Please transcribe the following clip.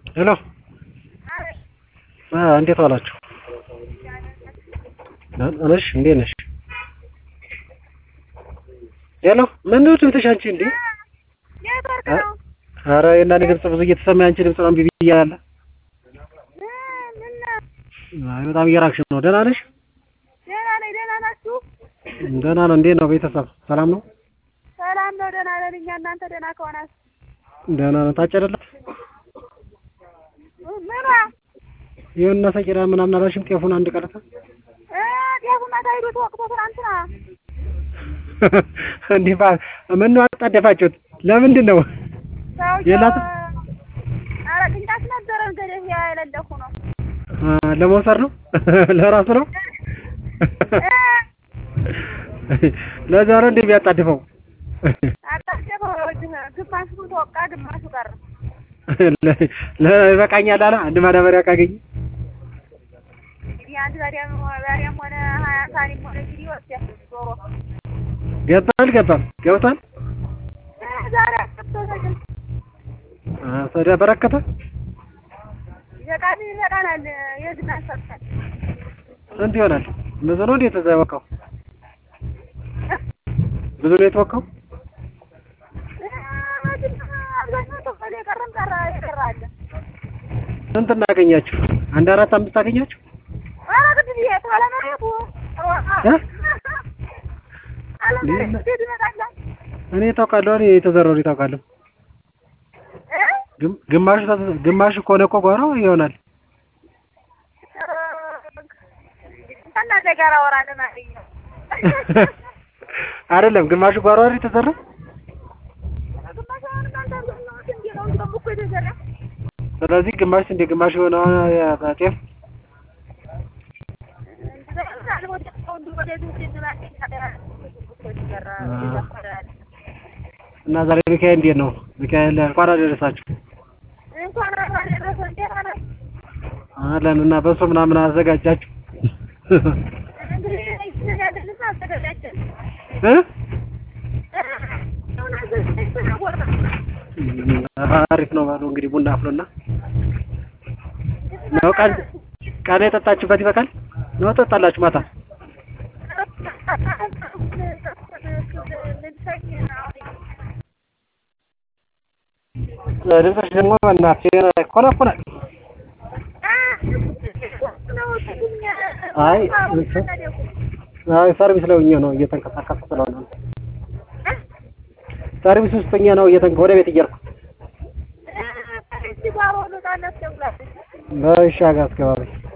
ሄሎ እንዴት ዋላችሁ? ነሽ እንዴት ነሽ? ሄሎ ምነው ድምፅሽ አንቺ እንዴ? ኧረ የእናቴ ድምፅ ብዙ እየተሰማ አንቺ ድምፅ ነው እምቢ እያለ አይ በጣም እየራቅሽ ነው። ደህና ነሽ? ደህና ነኝ። ደህና ናችሁ? ደህና ነው። እንዴት ነው ቤተሰብ ሰላም ነው? ሰላም ነው። ደህና ነን እኛ። እናንተ ደህና ከሆናችሁ ደህና ነው። ታጨደላት ምኗ ይሁንና ሰቂራ ምናምን አላልሽም? ጤፉን አንድ ቀረታ እ ጤፉማ ታይቶ ተወቅቶ ትናንትና እንዲህ ባ ምነው አጣደፋችሁት? ለምንድን ነው ሰውዬው የላትም? ኧረ ቅንጫት ነበረ እንግዲህ ያ የሌለኩ ነው አ፣ ለመውሰድ ነው ለራሱ ነው ለዛ ነው እንዴ የሚያጣድፈው? አጣደፈው ግማሹ ተወቃ ግማሹ ቀረ ለ- ይበቃኛል አለ አንድ ማዳበሪያ ካገኘ እንግዲህ አንድ በሪያም በሪያም ሆነ ሀያ ሳኒም ሆነ እንግዲህ ይወስዳል ዞሮ ገባ አልገባም? ገብቷል። እ ዛሬ አስገብቶ ተግል አ፣ ታዲያ በረከተ ይበቃል ይበቃናል የዝና ሰጥተን ስንት ይሆናል? ብዙ ነው እንዴ የተወቃው? ብዙ ነው የተወቃው? አብዛኛው ተፈለ የቀረም ቀረ የቀረ አለ ስንት እናገኛችሁ? አንድ አራት አምስት አገኛችሁ? ኧረ ግድ ይሄ ታለመሬቱ እ? አለመሬቱ እንዴት ይመጣላል እኔ ታውቃለሁ። እኔ የተዘራው እኔ ታውቃለሁ። እ ግም- ግማሹ ተዘ- ግማሹ ከሆነ እኮ ጓሮ ይሆናል። ከእናንተ ጋር አወራለሁ ማለት ነው አይደለም ግማሹ ጓሮ አይደል የተዘራው? ግማሽ አሁን እናንተ አብዛኛው ስንዴ ነው እንደውም እኮ የተዘራ ስለዚህ ግማሽ ስንዴ ግማሽ የሆነ ጤፍ እና ዛሬ ሚካኤል እንዴት ነው? ሚካኤል እንኳን አደረሳችሁ እንኳን አብሮ አደረሰን። እንዴት ሆናችሁ? አለን እና በሶ ምናምን አዘጋጃችሁ እንግዲህ ይህን ያድርግና አዘጋጃችን። እ? አሁን አዘጋጅተን አወራን። አሪፍ ነው ባሉ እንግዲህ ቡና አፍሎና ነው ቀን ቀን የጠጣችሁበት ይበቃል ነው ጠጣላችሁ ማታ ልብሶች ደግሞ በእናትህ ይኮነኩናል አይ አይ ሰርቪስ ላይ ሆኜ ነው እየተንቀሳቀሱ ስለሆነ ነው። ሰርቪስ ውስጥ ሆኜ ነው እየተንቀ ወደ ቤት እየሄድኩ በሻ ጋር አስገባቢ